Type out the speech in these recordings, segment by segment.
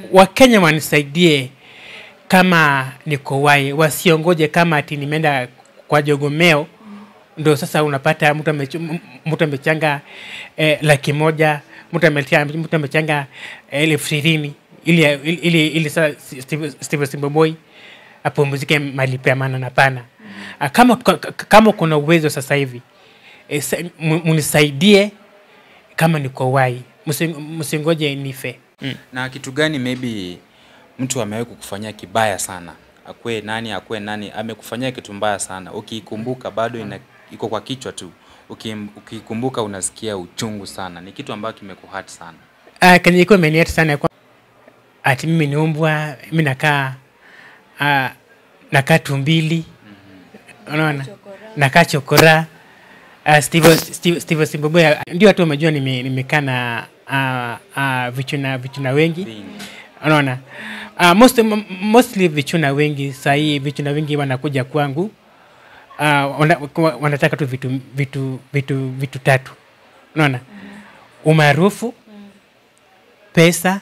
Wakenya wanisaidie kama niko wai, wasiongoje kama ati nimeenda kwa jogomeo ndo sasa unapata mtu amechu- mtu amechanga eh, laki moja mtu amechanga mtu amechanga eh, elfu ishirini ili ili ili, ili sasa Steve Steve Simboboi apumzike mali pa maana na pana. Ah, Kama kama kuna uwezo sasa hivi eh, sa- mu- munisaidie kama niko wai, Msi- msingoje nife. Mm. na kitu gani maybe mtu amewahi kukufanyia kibaya sana akwe nani akwe nani amekufanyia kitu mbaya sana ukiikumbuka bado ina, iko kwa kichwa tu Ukim- ukiikumbuka unasikia uchungu sana ni kitu ambacho kimekuhati sana Uh, kenye ilikuwa imeniata sana kwa ati mimi ni umbwa, mimi nakaa uh, nakaa tumbili, unaona, nakaa chokora. Uh, Steve, Steve, Steve Simboboy ndio watu wamejua nime- nimekaa na uh, uh, vichuna vichuna wengi Vingi. unaona uh, most, m- mostly vichuna wengi sahii vichuna wengi wanakuja kwangu uh, wana, kwa- wanataka tu vitu, vitu, vitu, vitu tatu unaona umaarufu pesa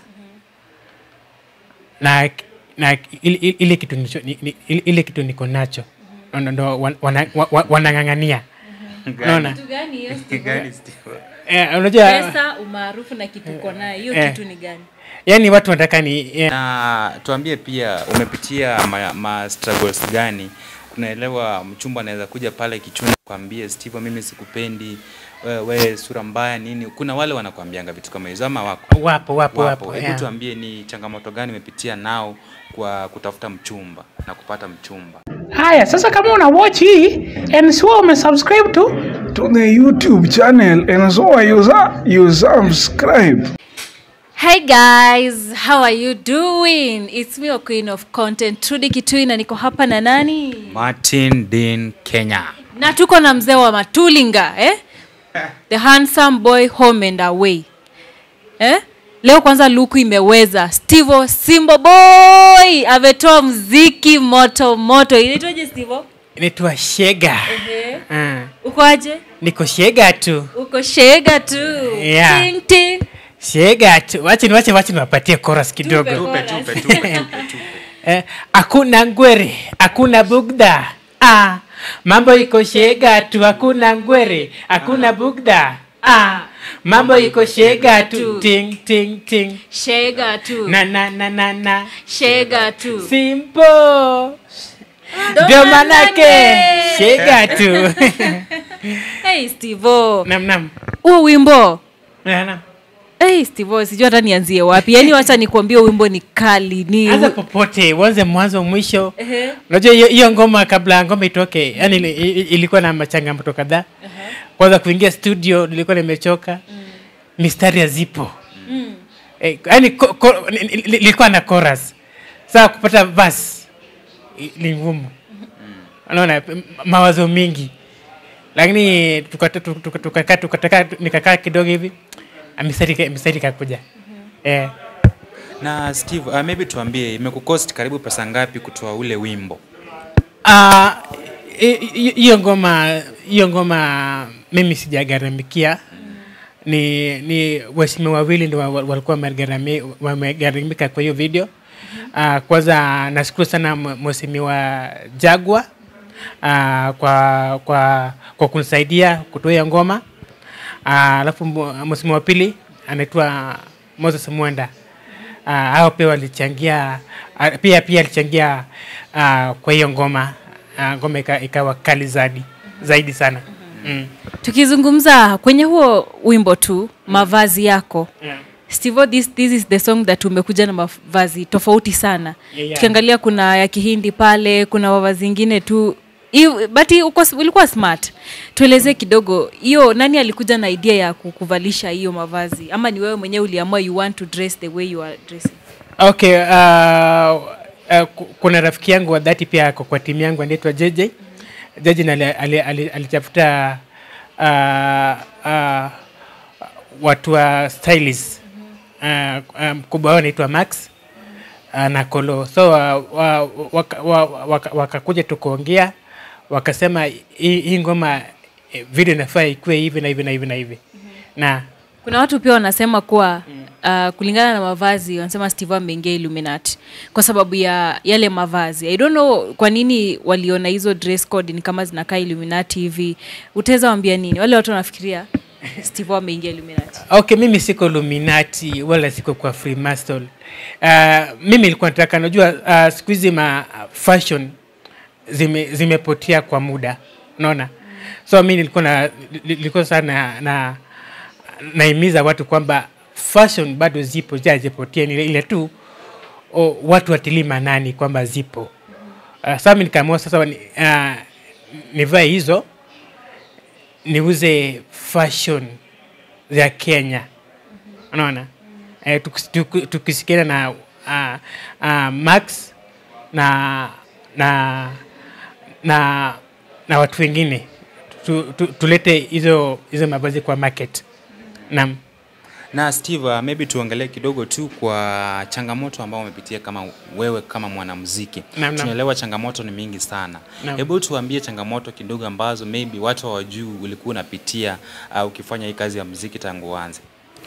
na, na ile, ile- ile kitu nicho, ni- ni- ile, ile kitu niko nacho ndo ndo wan- wana- wa- wa- wanang'ang'ania unaona Kitu gani hiyo Steve? Gani, Steve? eh, unajua Pesa, umaarufu na kitu uko nayo, hiyo Eh. kitu ni gani? yani watu wanataka ni eh, na tuambie pia umepitia ma, ma struggles gani unaelewa mchumba anaweza kuja pale kichuni kwambie Steve mimi sikupendi we, we sura mbaya nini kuna wale wanakuambianga vitu kama hizo ama wako wapo wapo wapo, hebu yeah. tuambie ni changamoto gani umepitia nao kwa kutafuta mchumba na kupata mchumba Haya, sasa kama una watch hii and sio umesubscribe to to the YouTube channel and so you, su- you subscribe. Hi guys, how are you doing? It's me, a queen of content, Trudy Kitui na niko hapa na nani? Martin Dean Kenya Na tuko na mzee wa Matulinga, eh? The handsome boy home and away. Eh? Leo kwanza luku imeweza. Stevo Simbo boy ametoa mziki moto moto. Inaitwaje Stevo? inaitwa shega Ehe. Ah, Uko aje? niko shega tu Uko shega tu. Yeah. Ting ting. shega tu wache wache wache niwapatie chorus kidogo Tupe. tupe tupe tupe tupe tupe eh, hakuna ngwere hakuna bugda ah, mambo iko shega tu hakuna ngwere hakuna bugda ah, mambo iko shega tu ting ting ting Shega tu. na na na na na Shega tu. simple ndio manake shega tu Hey Stevo. nam nam Huo wimbo Na, nam Hey, Steve, sijui hata nianzie wapi. Yaani wacha nikwambie wimbo ni kali. Ni anza popote uanze mwanzo mwisho Ehe. unajua hiyo- hiyo ngoma kabla ngoma itoke yani ili- ili- ilikuwa na machangamoto kadhaa kwanza kuingia studio nilikuwa nimechoka mistari hazipo Eh, yani ko- ko- ni- ni- ni- nilikuwa na chorus saa kupata vas ni ngumu unaona m- mawazo mingi lakini tukakaa tuka, tuka, tuka, tuka, tuka, nikakaa kidogo hivi ah, mistari ika- mistari ikakuja eh. na Steve uh, maybe tuambie imekucost karibu pesa ngapi kutoa ule wimbo Ah, hi- hi- hiyo ngoma hiyo ngoma mimi sijagharamikia ni ni waheshimiwa wawili ndio wa- wa- walikuwa wamegharami- wamegharamika kwa hiyo video uh, kwanza nashukuru sana mwe- mheshimiwa jagwa uh, kwa kwa kwa kunisaidia kutoa hiyo ngoma Ah, alafu uh, mheshimiwa wa pili anaitwa moses mwenda uh, hao pia walichangia uh, pia pia alichangia uh, kwa hiyo ngoma uh, ngoma ika- ikawa kali zaidi zaidi sana mm. tukizungumza kwenye huo wimbo tu mavazi yako yeah. Steve, this, this is the song that umekuja na mavazi tofauti sana Yeah, yeah. tukiangalia kuna ya kihindi pale kuna mavazi ingine tu Iu- but uko, ulikuwa smart tuelezee kidogo hiyo nani alikuja na idea ya kukuvalisha hiyo mavazi ama ni wewe mwenyewe uliamua you want to dress the way you are dressing okay uh, uh, ku- kuna rafiki yangu wa dhati pia ako kwa timu yangu anaitwa JJ JJ na ali- ali- ali- alitafuta uh, uh, watu wa stylist uh, uh, mkubwa wao anaitwa Max uh, na Kolo so uh, wa, waka, wa, waka, wakakuja tukaongea wakasema hii hii ngoma eh, video inafaa ikuwe hivi na hivi na hivi na hivi na kuna watu pia wanasema kuwa uh, kulingana na mavazi wanasema steve ameingia illuminati kwa sababu ya yale mavazi i don't know kwa nini waliona hizo dress code ni kama zinakaa illuminati hivi utaweza wambia nini wale watu wanafikiria steve ameingia illuminati okay mimi siko luminati wala siko kwa freemason uh, mimi ilikuwa nataka najua uh, siku hizi ma fashion zime, zimepotea kwa muda unaona so mi nilikuwa na nilikuwa sana na naimiza watu kwamba fashion bado zipo jazipotea ni ile tu o, watu watilii manani kwamba zipo uh, sasa mi nikaamua sasa ni, uh, nivae hizo niuze fashion za Kenya unaona eh, tukis- tuki- tukisikiana na uh, uh, Max na na na na watu wengine tu, tu, tulete hizo hizo mavazi kwa market naam na steve uh, maybe tuongelee kidogo tu kwa changamoto ambao umepitia kama wewe kama mwanamuziki Naam, naam. tunaelewa changamoto ni mingi sana Naam. hebu tuambie changamoto kidogo ambazo maybe watu hawajui ulikuwa unapitia uh, ukifanya hii kazi ya muziki tangu uanze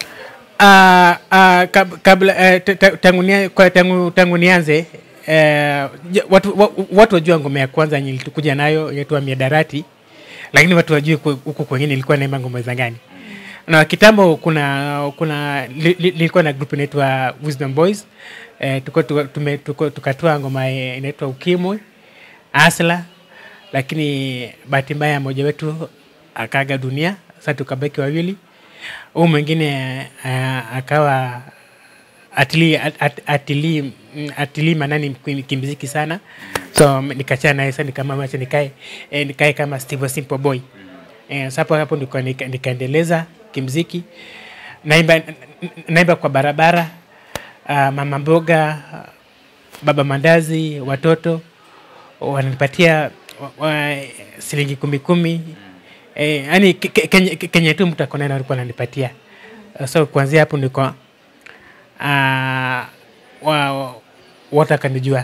uh, uh, kab, kabla uh, ta- ta- tangu, nia, kwa tangu, tangu nianze uh, watu, wa, watu wajua ngoma ya kwanza yenye tulikuja nayo inaitwa miadarati lakini watu wajui ku- huku kwengine ilikuwa naimba ngoma za gani na kitambo kuna kuna li- li- lilikuwa na group inaitwa wisdom boys eh, tuko, tuko, tume, tuko, tukatoa ngoma eh, inaitwa ukimwi asla lakini bahati mbaya mmoja wetu akaaga dunia sasa tukabaki wawili huu mwingine uh, akawa atilii at, atilii mm, atilii manani kim- kimziki sana so m- nikachana naye sasa nikamama acha nikae eh, nikae kama Steve Simple Boy eh, sapo hapo nika, nika, nikaendeleza kimziki naimba n- n- naimba kwa barabara uh, mama mboga baba mandazi watoto wananipatia wa, wa, shilingi kumi kumi eh, yani ke- ke- kenye, kenye tu mtu akona alikuwa ananipatia so kuanzia hapo niko uh, wa, watu akanijua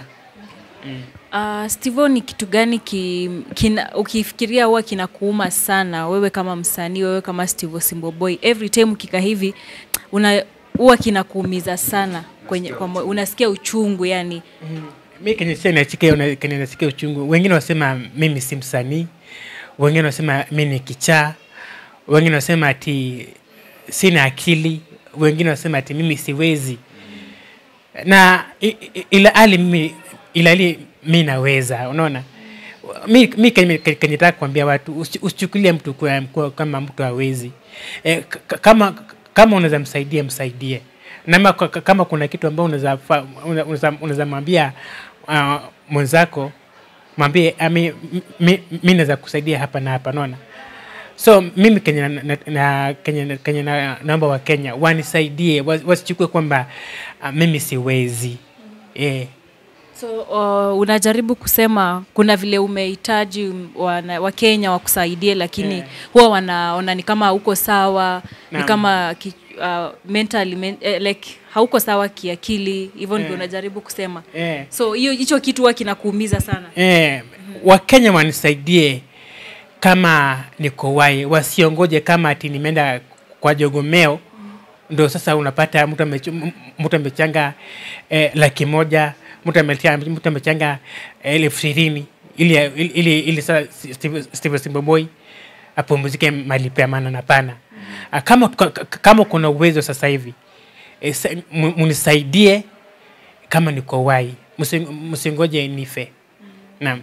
Uh, Stevo, ni kitu gani ki, kina, ukifikiria huwa kinakuuma sana wewe kama msanii, wewe kama Stevo Simboboy, every time ukika hivi una huwa kinakuumiza sana kwenye, kwa, moyo, unasikia uchungu yani. mi kenye sia nachika una- kenye nasikia uchungu wengine wasema mimi si msanii wengine wasema mi ni kichaa wengine wasema ati sina akili wengine wasema ati mimi siwezi na i- i- ila hali mimi ila hali mi naweza unaona mi, mi kenye kenye nataka kuambia watu usi- usichukulie mtu kwa, kwa, kama mtu hawezi e, kama kama unaweza msaidie msaidie nama kama kuna kitu ambao unaweza fa- una- unaweza unaweza mwambia uh, mwenzako mwambie "Ah, mi, mi, mi naweza kusaidia hapa na hapa naona so mimi kenye na, na, na, kenye, kenye na, naomba wa kenya wanisaidie was- wasichukue kwamba uh, mimi siwezi eh. So uh, unajaribu kusema kuna vile umehitaji wana- Wakenya wakusaidie, lakini Yeah. huwa wanaona ni kama hauko sawa, ni Naam. kama ki, uh, mentally, men, eh, like hauko sawa kiakili, hivyo ndio Yeah. unajaribu kusema. Eh. So hiyo hicho kitu huwa kinakuumiza sana. Eh, wakenya wanisaidie kama niko wai wasiongoje kama ati nimeenda kwa jogomeo ndo sasa unapata mtu amechu- m- mtu amechanga eh, laki moja mtu ametia- mtu amechanga eh, elfu ishirini ili, ili, ili, ili sasa Steve- Steve Simboboi apumzike mali pea maana na pana Ah, kama, ka- ka- kama kuna uwezo sasa hivi eh, sa- mu- munisaidie kama niko wai Msi- msingoje nife naam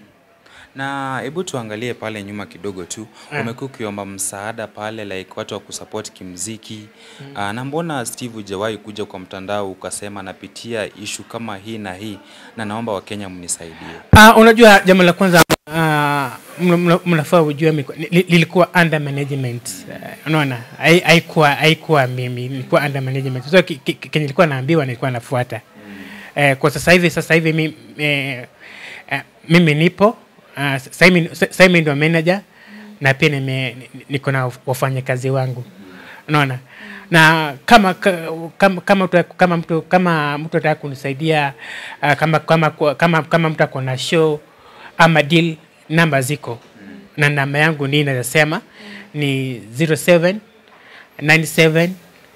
na hebu tuangalie pale nyuma kidogo tu Ah. umekuwa ukiomba msaada pale like watu wa kusupport kimziki mm. na mbona steve hujawahi kuja kwa mtandao ukasema napitia ishu kama hii na hii na naomba wakenya mnisaidie Uh, unajua jambo la kwanza uh, mna- mna- mnafaa ujue miko- li- li- lilikuwa under management uh, unaona Hai- haikuwa haikuwa mimi nilikuwa under management so ki- ki- kenye nilikuwa naambiwa nilikuwa nafuata eh, kwa sasa hivi sasa hivi mi, eh, eh, mimi nipo uh, sasa hivi sasa hivi ndio manager na pia nime ni- niko na wafanyakazi wangu unaona na kama ka- kama kama mtu kama mtu kama mtu ataka kunisaidia uh, kama kama kama kama mtu ako na show ama deal namba ziko na namba yangu ni inaweza sema ni 07 97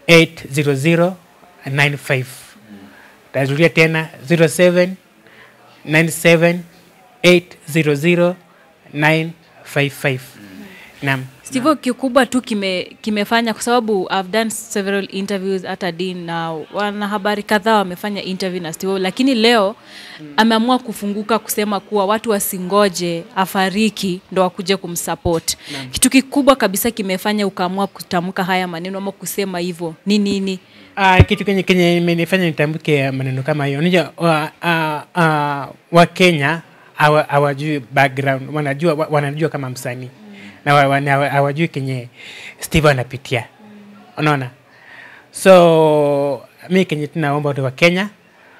80095 tarudia tena 07 97 800 955 naam Steve, kikubwa tu kime, kimefanya kwa sababu I've done several interviews hata Dean na wanahabari kadhaa wamefanya interview na Steve, lakini leo ameamua kufunguka kusema kuwa watu wasingoje afariki ndo wakuje kumsupport. Kitu kikubwa kabisa kimefanya ukaamua kutamka haya maneno ama kusema hivyo ni nini? Uh, kitu kenye kenye imenifanya nitambuke maneno kama hiyo unajua wa, uh, uh, wakenya hawa- hawajui background wanajua wa- wanajua kama msanii na wa- wana- hawa- hawajui kenye steve anapitia unaona so mi kenye tunaomba watu wa kenya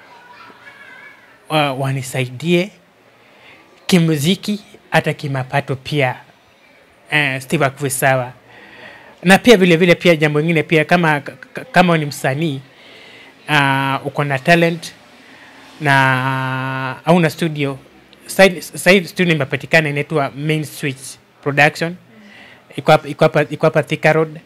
wa, wanisaidie kimuziki hata kimapato pia uh, steve akuwe sawa na pia vile vile pia jambo lingine pia kama k- kama ni msanii uh, uko na talent na hauna studio Side- side studio imepatikana inaitwa main switch production iko hapa- iko hapa- iko hapa Thika Road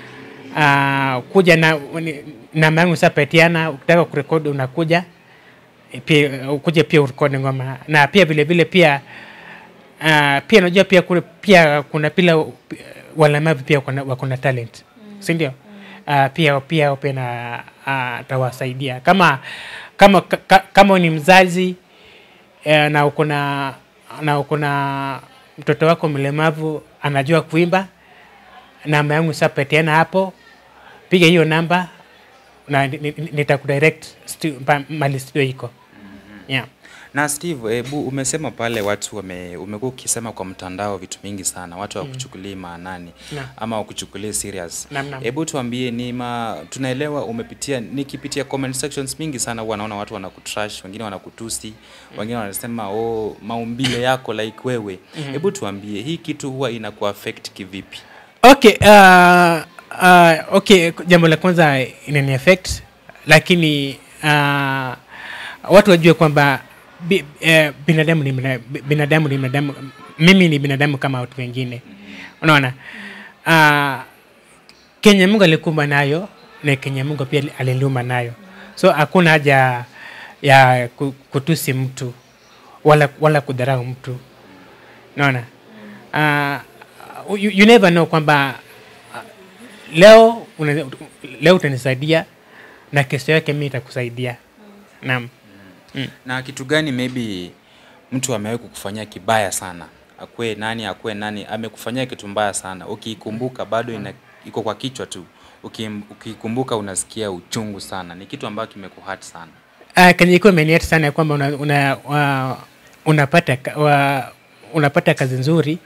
uh, kuja na ni- namba yangu sapatiana ukitaka kurekodi unakuja Eh, pia ukuja pia urekodi ngoma na pia vile vile pia uh, pia najua pia kule pia kuna pila walemavu pia kuna- wako na talent mm. si ndio uh, pia pia pia na uh, tawasaidia kama kama ka, kama ni mzazi uh, na uko na na uko na mtoto wako mlemavu anajua kuimba namba yangu sapatiana hapo piga hiyo namba na ni- ni- nitakudirect stu- pa- mali studio iko yeah. na steve hebu umesema pale watu wame, umekuwa ukisema kwa mtandao vitu mingi sana watu hawakuchukulii maanani Naam. ama hawakuchukulii serious Naam, naam. hebu tuambie ni ma, tunaelewa umepitia nikipitia comment sections mingi sana huwa naona watu wanakutrash wengine wanakutusi wengine wanasema oh maumbile yako like wewe hebu tuambie hii kitu huwa inakuaffect kivipi okay uh, uh, okay jambo la kwanza inani affect lakini uh, watu wajue kwamba bi, eh, binadamu ni bina- binadamu ni binadamu mimi ni binadamu kama watu wengine unaona uh, kenye mungu alikumba nayo na kenye mungu pia aliliumba nayo so hakuna haja ya ku- kutusi mtu wala, wala kudharau mtu naona uh, you, you never know kwamba uh, leo una, leo utanisaidia na kesho yake mi itakusaidia naam na kitu gani maybe mtu amewahi kukufanyia kibaya sana akwe nani akwe nani amekufanyia kitu mbaya sana ukiikumbuka bado ina, iko kwa kichwa tu Ukim- ukiikumbuka unasikia uchungu sana ni kitu ambacho kimekuhat sana uh, kenye ikuwa imenieta sana ya kwamba una, una, uh, unapata, ka- wa, unapata kazi nzuri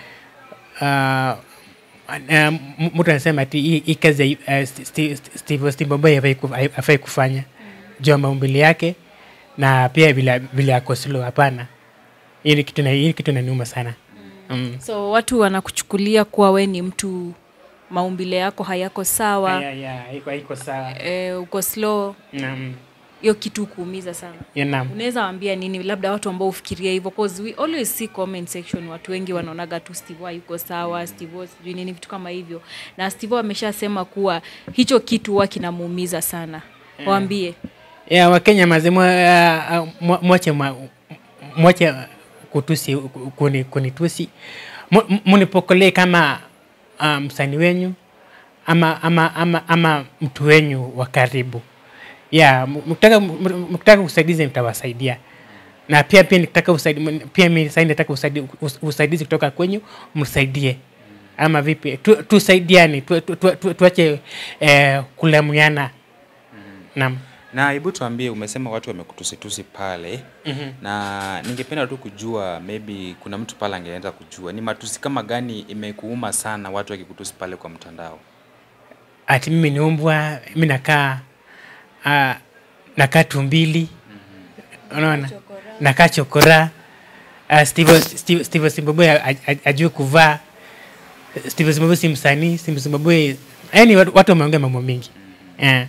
uh, uh, mtu anasema ati hii hii kazi uh, Steve, Steve, Steve Boy hafai ku- hafai kufanya juu ya maumbili yake na pia vile vile ako slow hapana hii ni kitu na- hii ni kitu naniuma sana mm. So watu wanakuchukulia kuwa we ni mtu maumbile yako hayako sawa, Ya, ya, iko iko sawa e, uko slow, naam hiyo kitu kuumiza sana. ya naam unaweza waambia nini labda watu ambao ufikiria hivyo cause we always see comment section watu wengi wanaonaga tu steve Wa yuko sawa steve Wa sijui nini vitu kama hivyo na steve Wa ameshasema kuwa hicho kitu huwa kinamuumiza sana waambie ya wakenya mazima uh, uh, mwache mwa- mwache kutusi kuni, kunitusi Mu- mu- munipokelee kama uh, msanii wenyu ama, ama, ama, ama mtu wenyu wa karibu ya m- mkitaka m- mkitaka usaidizi nitawasaidia na pia pia nikitaka usaidizi pia mimi sasa nataka usaidizi, usaidizi kutoka kwenyu msaidie ama vipi tu, tusaidiane tu, tu, tu, tu, tuache eh, kulamuana naam na hebu tuambie umesema watu wamekutusitusi pale mm-hmm. na ningependa tu kujua maybe kuna mtu pale angeweza kujua ni matusi kama gani imekuuma sana watu wakikutusi pale kwa mtandao ati mimi ni umbwa mi nakaa uh, nakaa tumbili unaona nakaa chokora uh, steve, steve, steve simboboy ajue kuvaa steve simboboy si msanii steve simboboy yani watu watu wameongea mambo mingi yeah.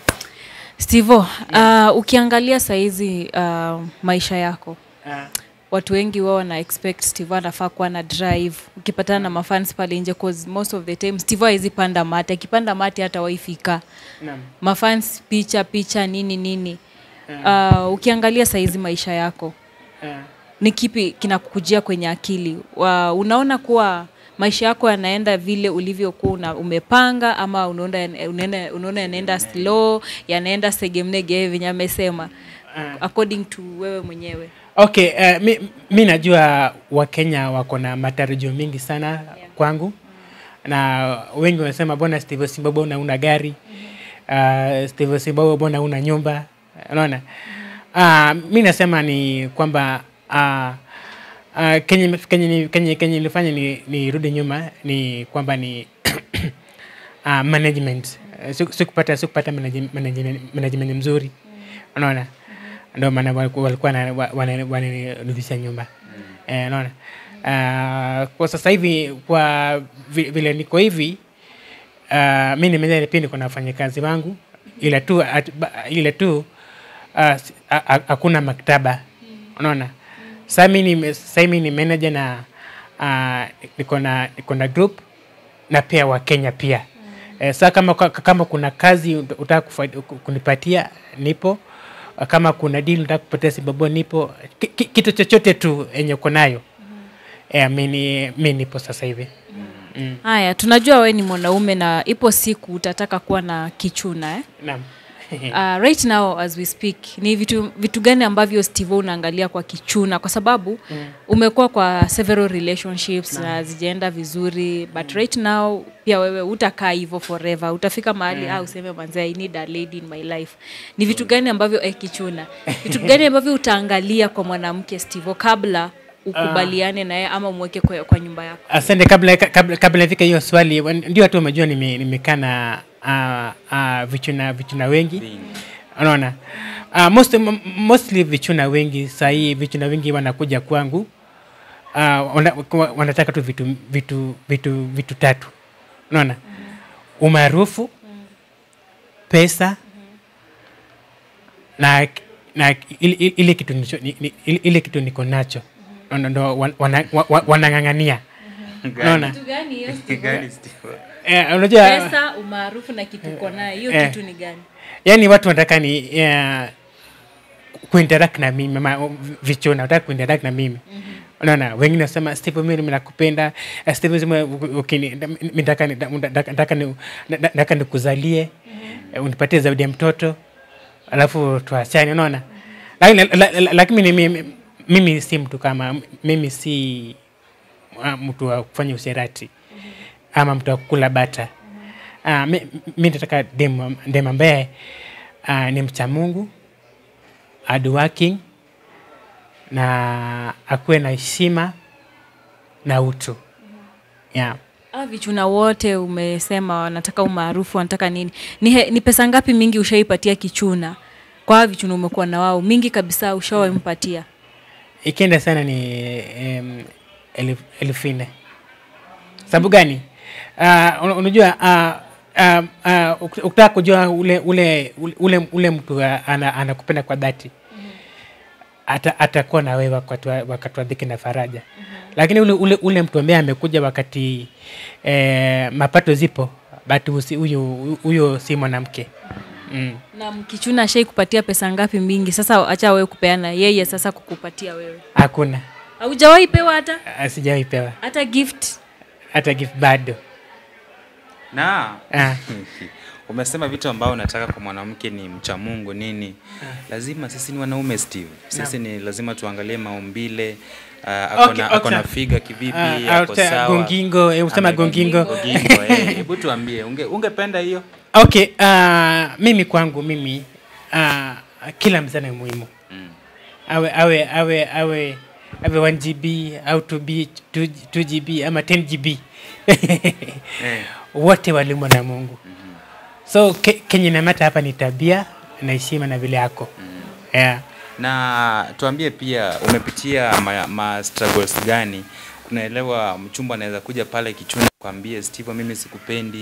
stevo uh, ukiangalia saizi uh, maisha yako uh, watu wengi wao wana expect steve anafaa kuwa na drive ukipatana na mafans pale nje cause most of the time steve hawezi panda mate akipanda mate hata waifika Naam. mafans picha picha nini nini uh, ukiangalia saizi maisha yako Eh, ni kipi kinakukujia kwenye akili wa, unaona kuwa maisha yako yanaenda vile ulivyokuwa una, umepanga ama unaona unaenda- unaona yanaenda slow yanaenda segemnege venye amesema according to wewe mwenyewe okay uh, mi, mi najua wakenya wako na matarajio mingi sana yeah. kwangu na wengi wanasema bona steve simbobo una una gari uh, steve simbobo bona una nyumba unaona uh, mi nasema ni kwamba uh, uh, kenye kenye ni- kenye kenye ilifanya ni nirudi nyuma ni kwamba ni uh, management Uh, siku- sikupata sikupata manage- management, management mzuri unaona ndio maana waliku- walikuwa na- wa- wana- wananirudisha nyuma Eh, unaona Ah, kwa sasa hivi kwa vi- vile niko hivi uh, mi nimeza pia niko na wafanyakazi wangu ila tu at, ba, ila tu ah, si- a- a- hakuna maktaba unaona sasa mi ni sasa mi ni manager na uh, niko na niko na group na pia wakenya pia eh, saa kama, ka- kama kuna kazi ut- utaka kufa- ku- kunipatia nipo kama kuna deal utaka kupatia sababu nipo ki, ki, kitu chochote tu enye uko nayo eh, mi ni- mi nipo sasa hivi mm. haya tunajua we ni mwanaume na ipo siku utataka kuwa na kichuna eh? naam uh, right now as we speak ni vitu, vitu gani ambavyo steve unaangalia kwa kichuna kwa sababu mm. umekuwa kwa several relationships na zijaenda vizuri but right now pia wewe utakaa hivyo forever utafika mahali mm. ah, useme manze i need a lady in my life ni vitu gani ambavyo eh, kichuna vitu gani ambavyo utaangalia kwa mwanamke steve kabla ukubaliane naye ama umweke kwa, kwa nyumba yako asante kabla kabla, kabla nifika hiyo swali wan- ndio watu wamejua nime- nimekaa na uh, uh, vichuna vichuna wengi unaona uh, most, m- mostly vichuna wengi sahii vichuna wengi wanakuja kwangu uh, wana, kwa- wanataka tu vitu vitu vitu vitu tatu unaona umaarufu pesa na na ile- ile ile kitu nicho- ni- ni- ile ile kitu niko nacho ndo- ndo wan- wana- wa- wa- wanang'ang'ania unaona gani hiyo Gani, Steve? Eh, unajua pesa umaarufu na kitu uko nayo hiyo Eh. kitu ni gani yani watu wanataka ni uh, kuinteract na mimi ama vichona wanataka kuinteract na mimi unaona wengine nasema steve mimi nakupenda Eh, steve sema ukini mimi nataka ni- nataka nataka ni- nataka nikuzalie eh, unipatie zawadi ya mtoto alafu tuachane unaona lakini la- la- la- lakini mimi mimi si mtu kama mimi si uh, mtu wa kufanya usherati ama mtu wa kukula bata uh, mi, mi nataka dem dem ambaye uh, ni mcha mungu hardworking na akuwe na heshima na utu yeah. Ah, vichuna wote umesema wanataka umaarufu wanataka nini ni, he, ni pesa ngapi mingi ushaipatia kichuna kwa hawa vichuna umekuwa na wao mingi kabisa ushawaimpatia ikienda sana ni um, elfu elfu nne sababu gani uh, una- unajua uh, uh, uh, uk- ukitaka kujua ule ule ule, ule mtu uh, ana- anakupenda kwa dhati ata, atakuwa na wewe wakati wa- wakati wa dhiki na faraja lakini ule, ule, ule mtu ambaye amekuja wakati eh, mapato zipo but usi- huyo huyo si mwanamke mm. na kichuna ashai kupatia pesa ngapi mingi sasa acha wewe kupeana yeye sasa kukupatia wewe hakuna haujawahi pewa hata Ah, sijawahi pewa hata gift hata gift bado na ah. umesema vitu ambao unataka kwa mwanamke ni mcha mungu nini lazima sisi ni wanaume steve sisi ni lazima tuangalie maumbile uh, ako Okay, na- ako na okay. figa kivipi Ah, ako auta- sawa gongingo, eh, usema Ame- gongingo. gongingo, eh. hebu tuambie unge, ungependa hiyo okay uh, mimi kwangu mimi uh, kila mzana ni muhimu Mm. awe awe awe awe awe 1 gb au 2 b 2, 2 gb ama 10 gb Eh. wote waliumbwa na mungu so ke, kenye namata hapa ni tabia na heshima na vile yako yeah. na tuambie pia umepitia ma, ma struggles gani unaelewa mchumba anaweza kuja pale kichuna kwambie steve mimi sikupendi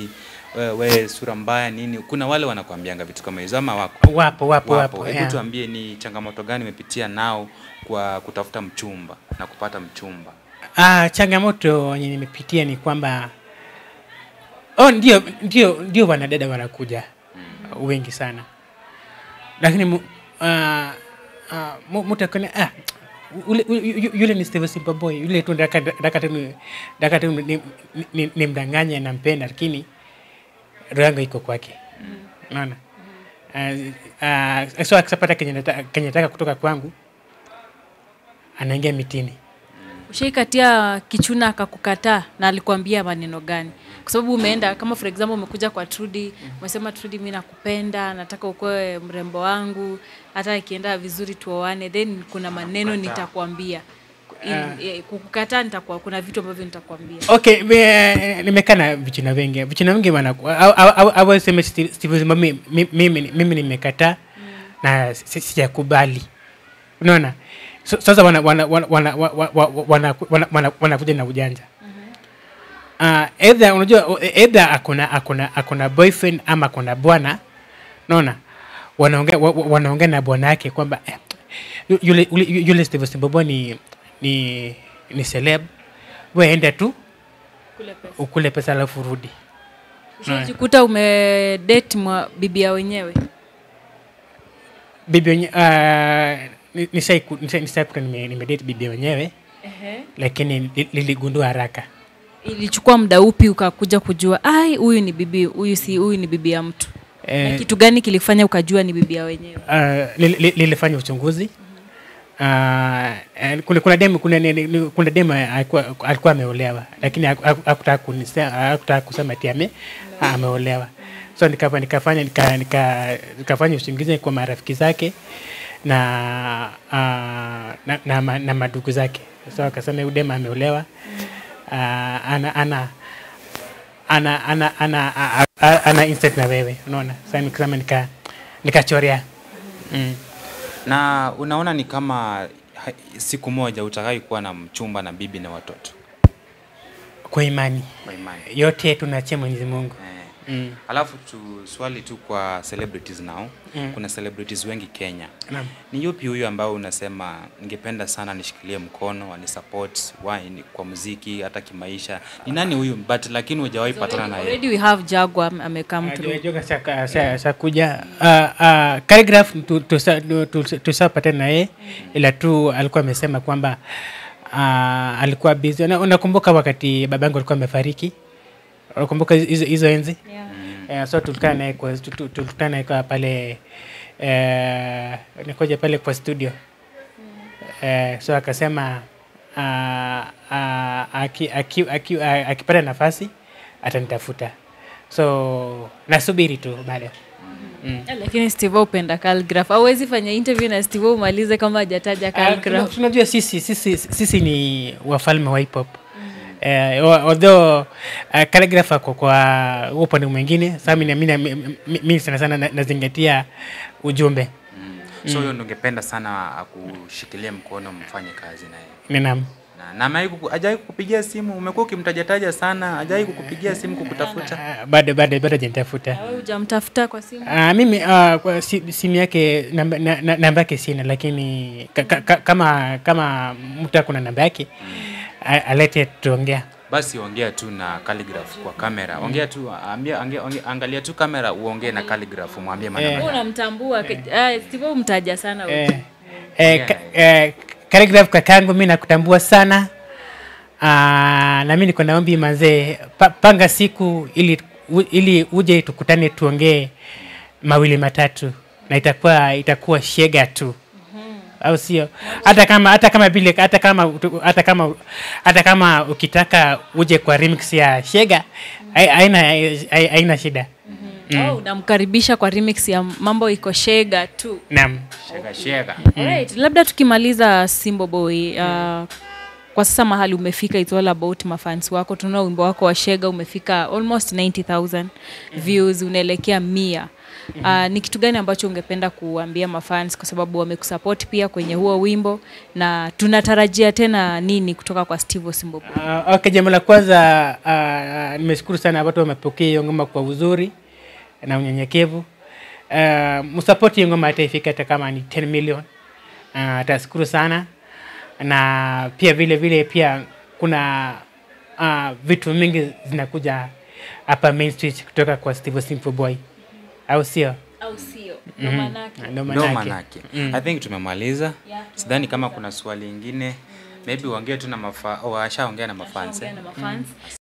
we, we sura mbaya nini kuna wale wanakuambianga vitu kama hizo ama wako wapo wapo wapo, hebu yeah. tuambie ni changamoto gani umepitia nao kwa kutafuta mchumba na kupata mchumba Ah, changamoto yenye nimepitia ni kwamba oh, ndio ndio ndio wanadada wanakuja mm. wengi sana lakini mu, ah, ah, mu- mtu akona ah, ule, ule, yu- yule ni Steve Simple Boy yule tu ndaka ndaka tu ni- ndaka tu ni, ni, ni, ni mdanganya nampenda lakini roho yangu iko kwake unaona uh, uh, so akisapata kenye nataka kenye nataka kutoka kwangu anaingia mitini ushaikatia kichuna akakukataa na alikuambia maneno gani kwa sababu umeenda kama for example umekuja kwa Trudy umesema Trudy mi nakupenda nataka ukuwe mrembo wangu hata ikienda vizuri tuoane then kuna maneno nitakwambia In- eh, kukukataa nitakuwa kuna vitu ambavyo nitakwambia okay me- nimekaa na vijana wengi vijana wengi awaseme mimi mimi nimekataa na si- sijakubali unaona So- sasa wana- wana- wana- wana- wa- wa- wa- wana- wana- wana- wanakuja na ujanja uh, either unajua either akona akona akona boyfriend ama akona bwana naona wanaongea wa- wa- wanaongea na bwana yake kwamba eh, yu- yule yule, yule Steve Simbobo ni ni ni celeb we enda tu kule pesa ukule pesa alafu rudi ushajikuta umedate mwa bibia wenyewe bibi wenye uh, nishaikuta nimedate bibi wenyewe lakini li- liligundua haraka ilichukua muda upi ukakuja kujua ai huyu ni bibi huyu si huyu ni bibi ya mtu na eh, kitu gani kilifanya ukajua ni bibi ya wenyewe uh, li- li- lilifanya uchunguzi Uh, eh, kuna kuna demu kuna, ni- ni- kuna demu alikuwa alikuwa ameolewa lakini haku- haku- hakutaka kunise- hakutaka kusema ati ame ameolewa so nikapa nikafanya nika, nika, nikafanya uchunguzi kwa marafiki zake na uh, na, na, ma- na madugu zake so akasema huyu demu ameolewa uh, ana ana ana ana ana a- a- ana instant na wewe unaona sasa nikasema nika nikachorea mm. na unaona ni kama ha- siku moja utakai kuwa na mchumba na bibi na watoto kwa imani kwa imani yote tunaachia Mwenyezi Mungu eh. mm. alafu tu swali tu kwa celebrities nao Mm. kuna celebrities wengi kenya Naam. ni yupi huyu ambao unasema ningependa sana nishikilie mkono ani support wine kwa muziki hata kimaisha ni nani huyu but lakini hujawahi patana na yeye already we have Jaguar am- amecome through Joga saka- sa- sakuja uh, uh, Calligraph tu- tusa- tu- tu- tusapatana na yeye ila tu alikuwa amesema kwamba uh, alikuwa busy. Una- Unakumbuka wakati babangu alikuwa amefariki? Unakumbuka hizo hizo enzi? Eh, so tulikutana naye kwa tu- tu- tulikutana naye kwa pale eh, nikoja pale kwa studio eh, so akasema uh, uh, aki, aki, aki, uh, akipata nafasi atanitafuta so nasubiri tu bado mm. Eh, lakini steve upenda calligraph auwezi fanya interview na steve umalize kama hajataja Ah, tuna- calligraph tunajua sisi, sisi, sisi ni wafalme wa hip hop Eh, wa- although uh, calligraph ako kwa huo upande mwingine sa mi, mi, mi, mi sana sana na- nazingatia ujumbe so huyo ndo ungependa sana akushikilie mkono mfanye kazi naye ninam na na amewahi kuku- hajawahi kukupigia simu umekuwa ukimtajataja sana hajawahi kukupigia simu kukutafuta Ah, bado bado bado janitafuta Wewe hujamtafuta kwa simu Uh, mimi uh, kwa si, simu yake namba, na, na, namba yake sina lakini ka, ka, ka, kama kama mtu akuna namba yake a- alete tuongea basi ongea tu na calligraph kwa kamera ongea tu ambia, ambia, ongea, angalia tu kamera uongee na calligraph umwambie maneno Wewe unamtambua ke- ah, steve umtaja sana wewe. eh, eh, ka, eh, Calligraph kakangu mi nakutambua sana uh, na mi niko naombi manzee pa, panga siku ili, u, ili uje tukutane tuongee mawili matatu na itakuwa itakuwa shega tu au sio hata kama hata kama vile hata kama utu- hata kama hata kama ukitaka uje kwa remix ya shega hai- haina hai- haina shida Oh, unamkaribisha kwa remix ya mambo iko shega tu naam shega shega Alright, labda tukimaliza Simbo Boy uh, kwa sasa mahali umefika it's all about mafans wako tunaona wimbo wako wa shega umefika almost 90000 views unaelekea mia uh, ni kitu gani ambacho ungependa kuambia mafans kwa sababu wamekusupport pia kwenye huo wimbo na tunatarajia tena nini kutoka kwa Steve Osimbobo Uh, okay, jambo la kwanza uh, nimeshukuru sana watu wamepokea hiyo ngoma kwa uzuri na unyenyekevu. Uh, msapoti hiyo ngoma hata ifika hata kama ni 10 million. Uh, tashukuru sana na pia vile vile pia kuna uh, vitu mingi zinakuja hapa Main Street kutoka kwa Steve Simple Boy, au sio? au sio Mhm. Ndo no manake. manake i think tumemaliza sidhani kama kuna swali ingine maybe uongee tu na mafa washaongea na mafans eh? na mafans